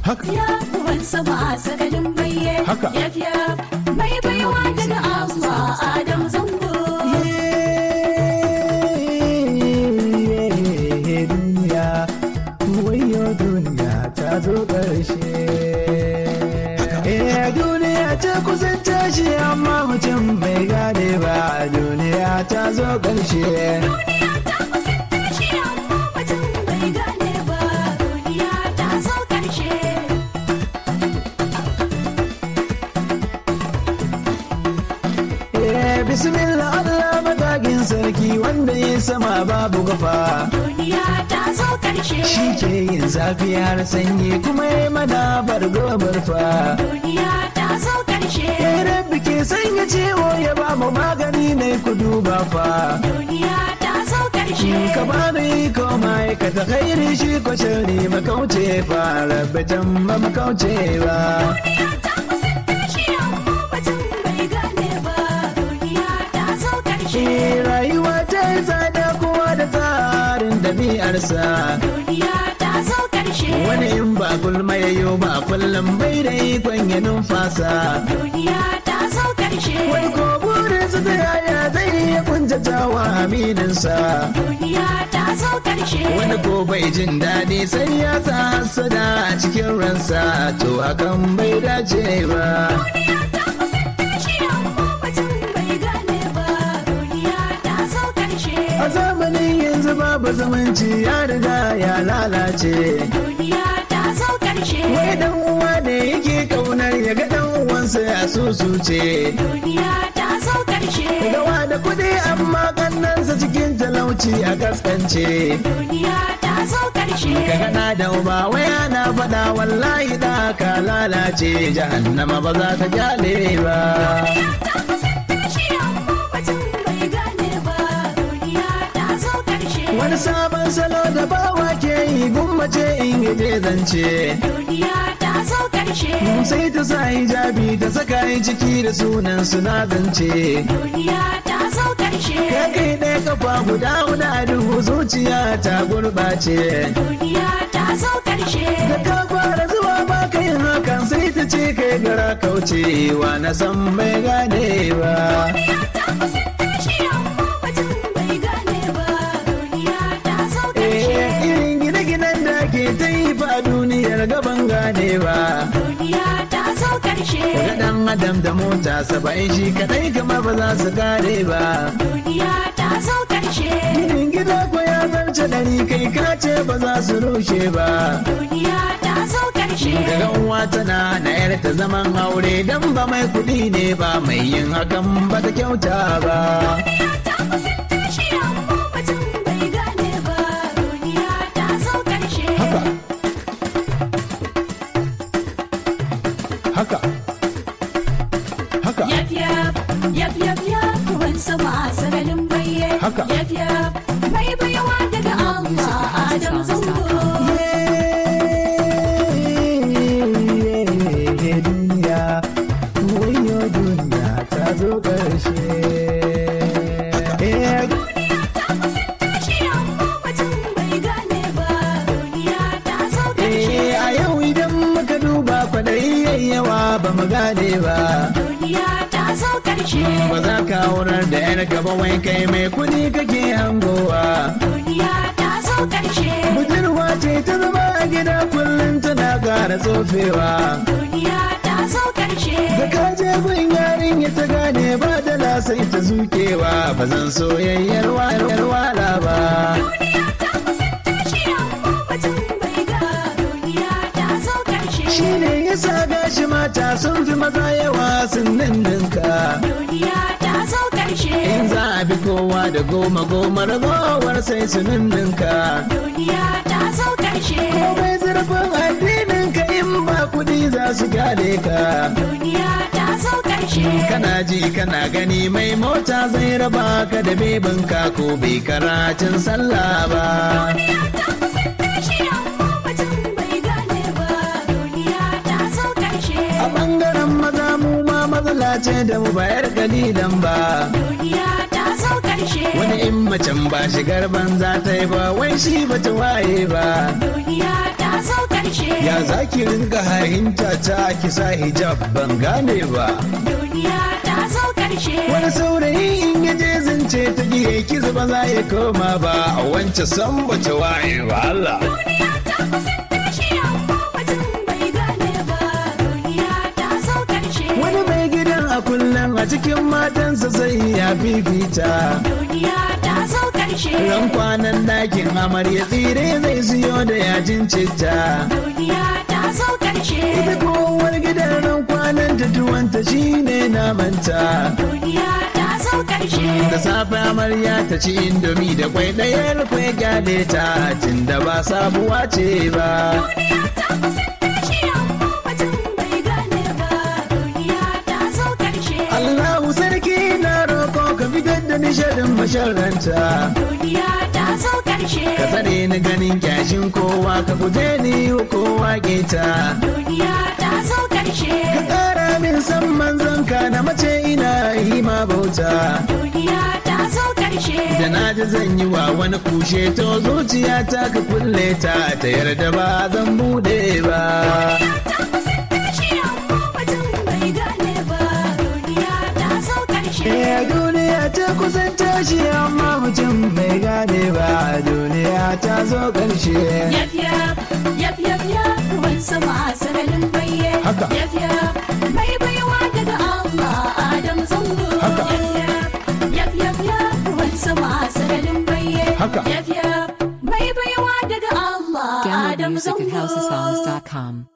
Haka. ya ruwan sama sakalin baye Haka. yaf yaf mai baiwa daga Allah Adam zango duniya wayo duniya ta zo ƙarshe Eh duniya ta kusan tashi amma mutum bai gane ba duniya ta zo ƙarshe duniya ta kusan tashi amma mutum bai gane ba duniya ta zo karshe Eh bismillah Allah madagin sarki wanda ya sama babu gafa duniya ta zo karshe shi ke yin zafi har sanyi kuma ya mana bargo barfa duniya ta zo karshe Eh rabbi ke sanya ciwo ya ba mu magani ne ku duba fa duniya ta zo karshe ka ba ni ko ma'aikata khairi shi ko shari makauce fa rabbi can ba makauce ba duniya ta kusan tashi amma mutum bai gane ba duniya ta zo karshe Eh rayuwa ta yi tsada kowa da tsarin dabi'arsa duniya ta zo karshe wani in ba gulma ya yi ba kullum bai da ikon ya numfasa duniya ta zo karshe wani ko burinsa da yaya zai iya kuntatawa amininsa duniya ta zo karshe wani ko bai jin daɗi sai ya sa hasada a cikin ransa to hakan bai dace ba duniya ta kusan tashi amma mutum bai gane ba duniya ta zo karshe a zamanin yanzu babu zumunci ya riga ya lalace duniya ta zo karshe wai dan uwa ne yake kaunar ya ga dan uwansa ya susuce duniya ta zo karshe gawa da kuɗi amma kannansa cikin talauci a kaskance duniya ta zo karshe ka gana da uba waya na faɗa wallahi da ka lalace jahannama ba za ta kyale ba duniya ta kusan tashi amma mutum bai gane ba duniya ta zo karshe wani sabon salo da bawa ke yi gummace in yi je zance duniya ta zo karshe sai ta sa hijabi ta saka yi ciki da sunan suna zance duniya ta zo karshe ka kai ɗaya kafa guda guda duhu zuciya ta gurɓace duniya ta zo karshe da ka fara zuwa ba ka yin hakan sai ta ce kai gara kaucewa na san bai gane ba duniya ta kusan tashi amma mutum bai gane ba duniya ta zo karshe Eh, irin gine-ginen da ke ta yi fa duniyar gaban gane ba duniya ta zo karshe Ga dan adam da mota saba'in shi kadai kamar ba za su kare ba duniya ta zo karshe Ginin gida ko ya zarce dari kai kace ba za su rushe ba duniya ta zo karshe Daga uwa tana na yar ta zaman aure dan ba mai kuɗi ne ba mai yin hakan ba ta kyauta ba duniya ta kusan tashi amma mutum bai gane ba duniya ta zo karshe Haka Haka Haka yaf yaf yaf yaf yaf ruwan sama sagalin baye Haka. yaf yaf mai baiwa daga Allah Adam zango duniya wayo duniya ta zo ƙarshe Eh, duniya ta kusan tashi amma mutum bai gane ba duniya ta zo karshe eh, a yau idan muka duba kwaɗayi yayyawa ba mu gane ba duniya ta zo karshe ba za ka aurar da yar gaba wai kai mai kuɗi kake hangowa duniya ta zo karshe budurwa ce ta zama a gida kullum tana ƙara tsofewa duniya ta zo karshe da ka je gun yarinya ta gane ba da la sai ta zukewa ba zan soyayyar wala ba duniya ta kusan tashi amma mutum bai ga duniya ta zo karshe shi ne yasa gashi mata sun fi maza yawa sun ninninka duniya ta zo karshe in za a bi kowa da goma goma ragowar sai su ninninka duniya ta zo karshe komai zurfin addinin ka in ba kudi za su gane ka duniya ta zo karshe kana ji kana gani mai mota zai raba ka da bebinka ko bai karatun sallah ba duniya ta kusan tashi amma mutum bai gane ba duniya ta zo karshe a bangaren maza mu ma matsala ce da mu bayar kalilan ba duniya ta zo karshe wani in macen ba shigar banza ta yi ba wai shi ba ta waye ba duniya ta zo karshe ya zaki ringa hahinta ta kisa hijab ban gane ba duniya ta zo karshe wani saurayi in ya je zance ta giye kiza ba za ya koma ba a wancan san bace waye ba Allah duniya ta kusan tashi amma mutum bai gane ba duniya ta zo karshe wani mai gidan a kullum a cikin matansa sai ya fifita duniya ta zo karshe ran kwanan dakin amarya tsire zai siyo da yajin citta duniya ta zo karshe ita kowar gidan ran kwanan ta tuwanta shine namanta duniya ta zo karshe da safe amarya ta ci indomi da kwai ɗayar kwai gyale ta tun da ba sabuwa ce ba duniya ta kusan tashi amma mutum bai gane ba duniya ta zo karshe Allahu sarki na roko ka fitar da nishadin masharanta duniya ta zo karshe ka tsare ni ganin kyashin kowa ka guje ni kowa keta duniya ta zo karshe ka ƙara min san manzon ka na mace ina yi ma bauta duniya ta zo karshe da na ji zan yi wa wani kushe to zuciya ta ka kulle ta ta yarda ba zan bude ba ta kusan tashi amma mutum bai gane ba duniya ta zo karshe Eh duniya ta kusan tashi amma mutum bai gane ba duniya ta zo ƙarshe Yaf yaf, yaf yaf yaf, ruwan sama a sararin baye. Haka. Yaf yaf, mai baiwa daga Allah Adam zango. Haka. Yaf yaf, yaf yaf yaf, ruwan sama a sararin baye. Haka. Yaf yaf, mai baiwa daga Allah Download Adam music at zango. houseofsongs.com.